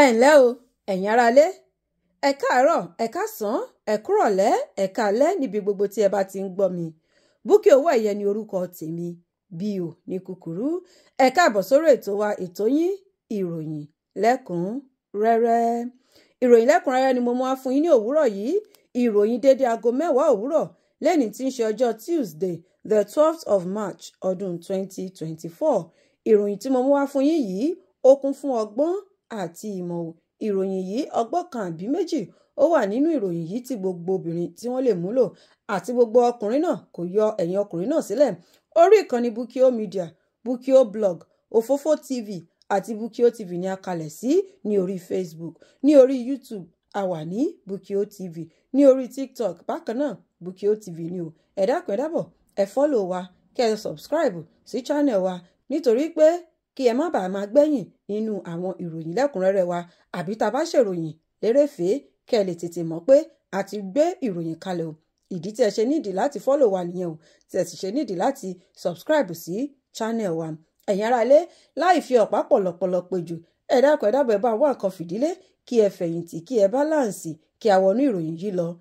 ẹ ǹlẹ́ o ẹ̀yin aráalé ẹ káàárọ̀ ẹ káàsán ẹ kúrọ̀lẹ́ ẹ káalẹ́ níbi gbogbo tí ẹ bá ti ń gbọ́ mi Búkì owó ẹ̀yẹ ni orúkọ tèmi Bíò ní kúkúrú ẹ káàbọ̀ sórí ètò wa ètò yín ìròyìn lẹ́kùn-rẹ́rẹ́ ìròyìn lẹ́kùn-rẹ́rẹ́ ni mo mú wá fún yín ní òwúrọ̀ yìí ìròyìn dédé aago mẹ́wàá òwúrọ̀ lẹ́ni tí ń ṣe ọjọ́ Tuesday the twelfth of March ọdún twenty twenty four ìròyìn tí mo mú wá fún yín yìí ó kún fún ọgbọ́n àti ìmọ̀ o ìròyìn yìí ọgbọ́n kan àbí méjì ó wà nínú ìròyìn yìí tí gbogbo obìnrin tí wọ́n lè múlò àti gbogbo ọkùnrin náà kò yọ ẹ̀yin ọkùnrin náà sílẹ̀ orí ìkànnì Bukio Media Bukio blog Òfófó TV àti Bukio TV ní a kalẹ̀ sí ní orí Facebook ní orí YouTube a wà ní Bukio TV ní orí TikTok bákan náà Bukio TV ni o ẹ dákun ẹ dábọ̀ ẹ fọ́lọ̀ wa kẹ́ ẹ subscribe sí channel wa nítorí pé kí ẹ má bàa máa gbẹ̀yìn nínú àwọn ìròyìn lẹ́kùnrẹ́rẹ́ wa àbí tá a bá ṣèròyìn lérèfèé kẹ́ ẹ lè tètè mọ̀ pé a ti gbé ìròyìn kalẹ̀ o ìdí tí ẹ ṣe nídìí láti fọ́lọ̀ wa nìyẹn o tí ẹ sì ṣe nídìí láti subscribe sí channel wa ẹ̀yin ará ilé láì fi ọ̀pá pọ̀lọ̀pọ̀lọ̀ péjù ẹ dákun ẹ dábọ̀ ẹ bá wá nǹkan fìdílé kí ẹ fẹ̀yìntì kí ẹ báláǹsì kí a wọnú ìròyìn yìí lọ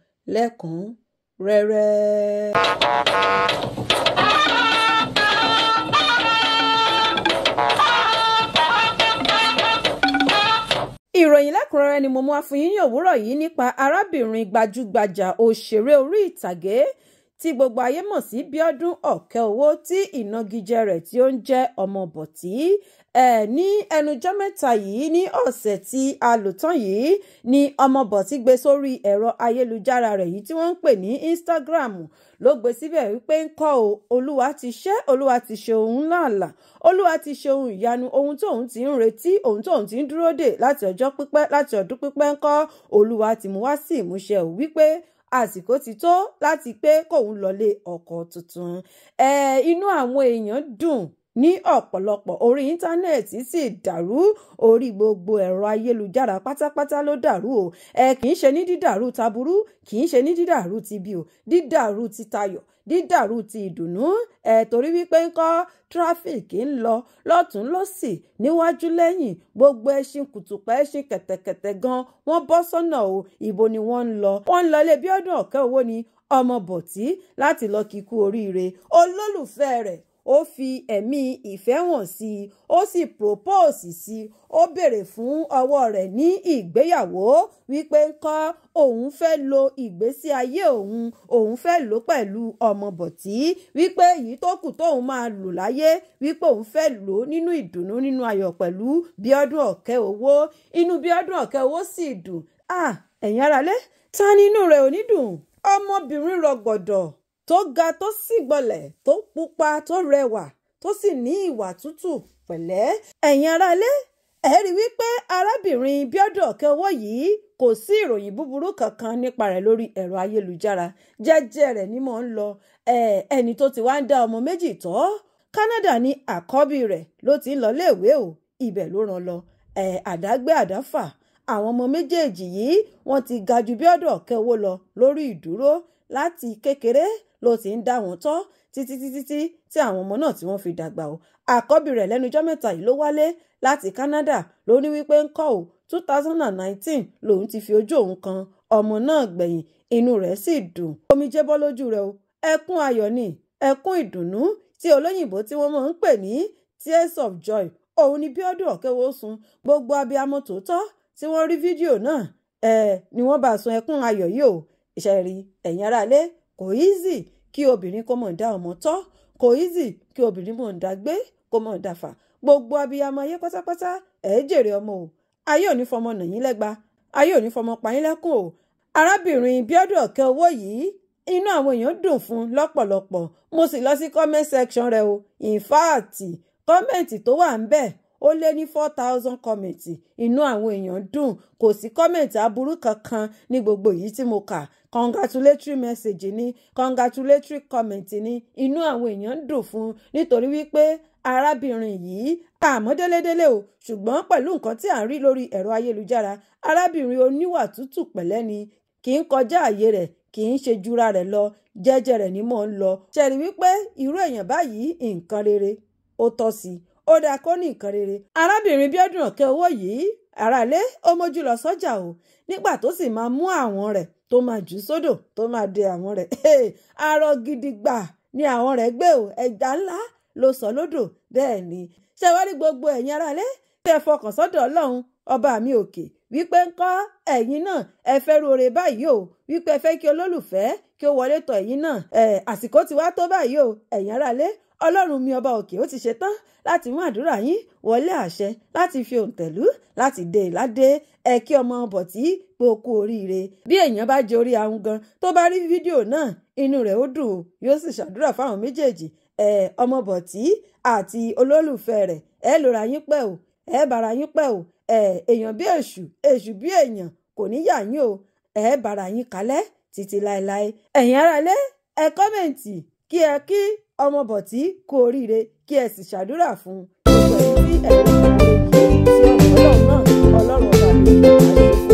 lẹ́kùn-rẹ́rẹ́. ìròyìn lẹ́kùnrẹ́rẹ́ ni mo mú wá fún yín ní òwúrọ̀ yìí nípa arábìnrin gbajúgbajà òṣèré orí ìtàgé tí gbogbo ayé mọ̀ sí Bíọ́dún Ọ̀kẹ́owó tí ìnagijẹ rẹ̀ tí ó ń jẹ́ ọmọ bọ̀tí ẹ̀ ní ẹnujọ́ mẹ́ta yìí ní ọ̀sẹ̀ tí a lò tán yìí ni ọmọ bọ̀tí gbé sórí ẹ̀rọ ayélujára rẹ̀ yìí tí wọ́n ń pè ní Instagram ló gbé síbẹ̀ wípé ń kọ́ o olúwa ti ṣe olúwa ti ṣe òun láàlà olúwa ti ṣe ohun ìyanu ohun tóun ti ń retí ohun tóun ti ń dúró dè láti ọjọ́ pípẹ́ láti ọdún pípẹ́ ń kọ́ olúwa ti mú wá sí ìmúṣẹ ò wípé àsìkò ti tó láti pé kóun lọlé ọkọ tuntun ẹ inú àwọn èèyàn dùn ní ọ̀pọ̀lọpọ̀ orí íńtánẹ́ẹ̀tì sì dàrú orí gbogbo ẹ̀rọ ayélujára pátápátá ló dàrú o ẹ kì í ṣe ní dídàrú taburú kì í ṣe ní dídàrú ti bí o dídàrú ti tayọ̀ dídàrú ti ìdùnnú ẹ torí wípé ń kọ́ tráfíìkì ń lọ lọ́tún lọ́sì níwájú lẹ́yìn gbogbo ẹṣin kùtùpá ẹṣin kẹ̀tẹ̀kẹ̀tẹ̀ gan wọ́n bọ́ sọ́nà o ìbò ni wọ́n ń lọ wọ́n ń lọ ilé Bíọ́dún Ọ̀kẹ́owó ni ọmọ bọ̀tí láti lọ kíkú oríire olólùfẹ́ rẹ̀ ó fi ẹ̀mí ìfẹ́ hàn sí i ó sì propose sí i ó béèrè fún ọwọ́ rẹ̀ ní ìgbéyàwó wípé ńkọ́ òun fẹ́ lo ìgbésí ayé òun òun fẹ́ lò pẹ̀lú ọmọ bọ̀tí wípé èyí tó kù tóun máa lò láyé wípé òun fẹ́ lò nínú ìdùnnú nínú ayọ̀ pẹ̀lú Bíọ́dún Ọ̀kẹ́owó inú Bíọ́dún Ọ̀kẹ́owó sì dùn ah ẹ̀yin aráalé ta nínú rẹ̀ ò ní dùn ọmọbìnrin rọgbọ̀dọ̀ tó ga tó sì gbọ̀lẹ̀ tó pupa tó rẹwà tó sì ní ìwà tútù pẹ̀lẹ́ ẹ̀yin aráalé ẹ rí wípé arábìnrin Bíọ́dún Ọ̀kẹ́owó yìí kò sí ìròyìn búburú kankan nípa rẹ̀ lórí ẹ̀rọ ayélujára jẹ́jẹ́ rẹ̀ ni mò ń lọ ẹni tó ti wá ń dá ọmọ méjì tọ́ Canada ní àkọ́bí rẹ̀ ló ti ń lọ léèwé o ibẹ̀ ló rán lọ àdágbé àdáfà àwọn ọmọ méjèèjì yìí wọ́n ti ga ju Bíọ́dún Ọ̀kẹ́owó lọ lórí ìdúró láti kékeré ló ti ń dá wọn tọ́ títí títí tí tí àwọn ọmọ náà tí wọ́n fi dàgbà o àkọ́bí rẹ̀ lẹ́nujọ́ mẹ́ta yìí ló wálé láti Canada ló ní wípé ń kọ́ ò two thousand and nineteen lòun ti fi ojú òun kan ọmọ náà gbẹ̀yìn inú rẹ̀ sì dùn omijé bọ́ lójú rẹ̀ o ẹkún ayọ̀ ni ẹkún ìdùnnú tí olóyìnbó tí wọ́n máa ń pè ní tears of joy òun ni Bíọ́dún Ọ̀kẹ́owó sun gbogbo abiyamọ tòótọ́ tí wọ́n rí fídíò náà ẹ̀ ni wọ́n bá sun ẹkún ayọ̀ yìí o ìṣẹ̀rí ẹ̀yin aráalé kò easy kí obìnrin kó mọ̀ dá ọmọ tọ́ kò easy kí obìnrin mọ̀ dá gbé kó mọ̀ dá fà gbogbo abiyamọ ayé pátápátá ẹ̀ jèrè ọmọ o ayé ò ní fọmọ nà yín lẹ́gba ayé ò ní fọmọ pa yín lẹ́kùn o arábìnrin Bíọ́dún Ọ̀kẹ́owó yìí inú àwọn èèyàn dùn fún lọ́pọ̀lọpọ̀ mo sì lọ sí comment section rẹ o in fact kọ́mẹ̀ntì tó wà ń bẹ̀ ó lé ní four thousand kọ́mẹ̀ntì inú àwọn èèyàn dùn kò sí kọ́mẹ̀ntì aburú kankan ní gbogbo yìí tí mo kà congratulatory message ni congratulatory comment ni inú àwọn èèyàn dùn fún nítorí wípé arábìnrin yìí àmọ́ délédélé o ṣùgbọ́n pẹ̀lú nǹkan tí à ń rí lórí ẹ̀rọ ayélujára arábìnrin oníwà tútù pẹ̀lẹ́ ni kì í kọjá àyè rẹ̀ kì í ṣe jura rẹ̀ lọ jẹ́jẹ́ rẹ̀ ni mò ń lọ ṣẹ̀rí wípé irú èèyàn báyìí nǹkan rere ó tọ́ sí i ó dáa kó ní nǹkan rere. arábìnrin Bíọ́dún Ọ̀kẹ́owó yìí aráalé ó mójú lọ sọ́jà o nígbà tó sì máa mú àwọn rẹ̀ tó máa jù sódò tó máa de àwọn rẹ̀ arọ gidi gbà ni àwọn rẹ̀ gbé o ẹja ńlá ló sọ lódò bẹ́ẹ̀ ni ṣé wá rí gbogbo ẹ̀yin aráalé tẹ́ fọkàn sọ́dọ̀ ọlọ́run ọba mi òkè wípé ń kọ́ ẹ̀yin náà ẹ fẹ́ rore báyìí o wípé ẹ fẹ́ kí olólùfẹ́ kí ó wọlé tọ̀ ẹ̀yin náà ẹ̀ àsìkò ti wá tó báyìí o ẹ̀yin aráalé ọlọ́run mi ọba òkè ó ti ṣetán láti mú àdúrà yín wọlé àṣẹ láti fi òǹtẹ̀lú láti dé ìládé ẹ kí ọmọ bọ̀tí pé o kú oríire bí èèyàn bá jẹ orí ahun gan tó bá rí fídíò náà inú rẹ̀ ó dùn yóò sì ṣàdúrà fáwọn méjèèjì ẹ ọmọ bọ̀tí àti olólùfẹ́ rẹ̀ ẹ lóra yín pẹ́ o ẹ bára yín pẹ́ o ẹ èèyàn bí èṣù èṣù bí èèyàn kò ní yà yín o ẹ bára yín kalẹ̀ títí láéláé ẹ̀yin aráalé ẹ kọ́mẹ̀ǹtì kí ẹ kí ọmọ bọ̀tí kú oríire kí ẹ sì ṣàdúrà fún un gbogbo ẹ̀yin tí ẹ̀yin ìṣòro yìí tí ọmọ ọlọ́run náà ọlọ́run ọba mi kò máa ṣe fún